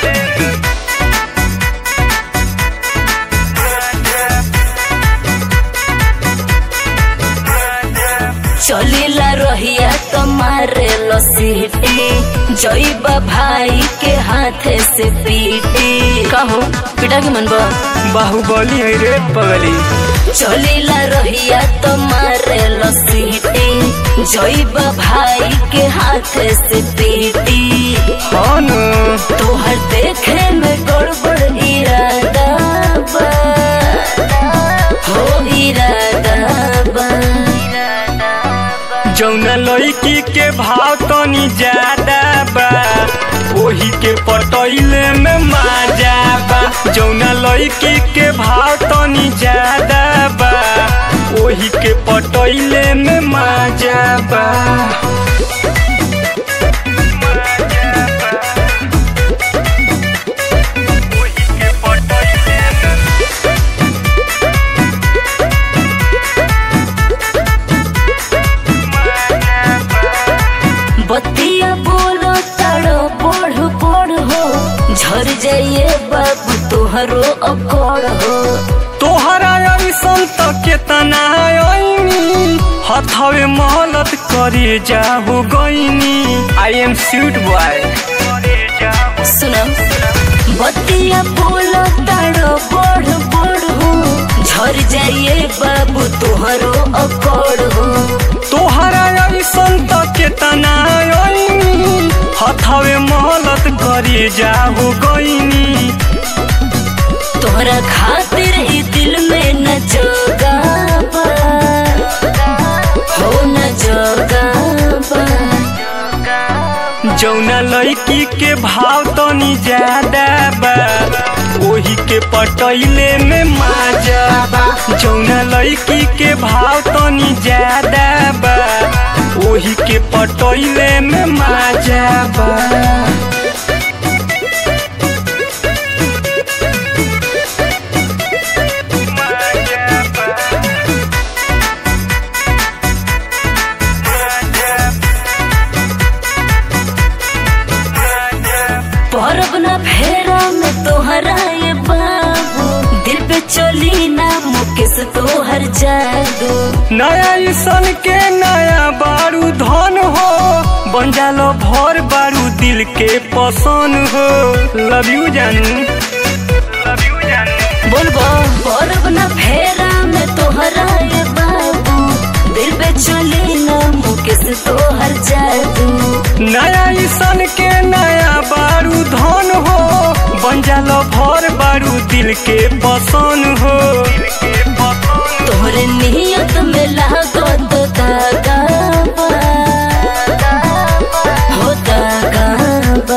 चलिला रहिया तुम्हारे लसीटी जईबा भाई के हाथे से पीटी कहो पिटा के मन बा बाहुबली है रे पगली चलिला रहिया तुम्हारे लसीटी जईबा भाई के हाथे से पीटी हाँ न तोहर देखे में गड़बड़ इरादा बा हो इरादा बा जौना लड़की के भाव तनी ज्यादा बा ओही के पटैले में मजा बा जौना लड़की के भाव तनी ज्यादा बा ओही के पटैले में मजा बा ओही के पटैले में बतिया बोलो ताड़ो बढ़ बढ़ हो झर जाइए बाबू तोहरो अकड़ हो तोहरा ऐसन त केतना आईनी हथवे मोहलत करे जाहु गईनी आई एम स्वीट बॉय सुनम बतिया बोलो ताड़ो बढ़ बढ़ हो झर जाइए बाबू तोहरो अकड़ हो तोहरा ऐसन त केतना आईनी हथवे मोहलत करे जाहु गईनी तोहरा खातिर ही दिल में न जोगा बा हो न जोगा बा जौना लड़की के भाव तनी ज्यादा बा ओही के पटैले में मजा बा जौना लड़की के भाव तनी ज्यादा बा ओही के पटैले में मजा बा परब न फेरा में तोहरा ये बाबू दिल पे चली ना मुकेश तोहर जादू नया ईसन के नया बारू धन हो बन जालो भर बारू दिल के पसंद हो लव यू जानू लव यू जानू बोलबो परब न फेरा में तोहरा ये बाबू दिल पे चली ना मुकेश तोहर जादू नया ईसन के नया बारू धन हो बन जालो भर बारू दिल के पसंद हो तोहरे नियत में लागो तो दागा बा हो दागा बा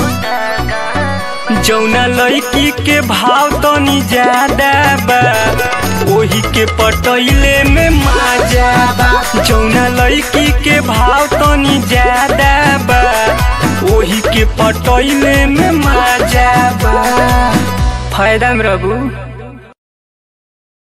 जौना लड़की के भाव तनी ज्यादा बा ओही के पटैले में मजा बा जौना लड़की के भाव तनी ज्यादा बा ओही के पटैले में मजा बा फायदा में रहबू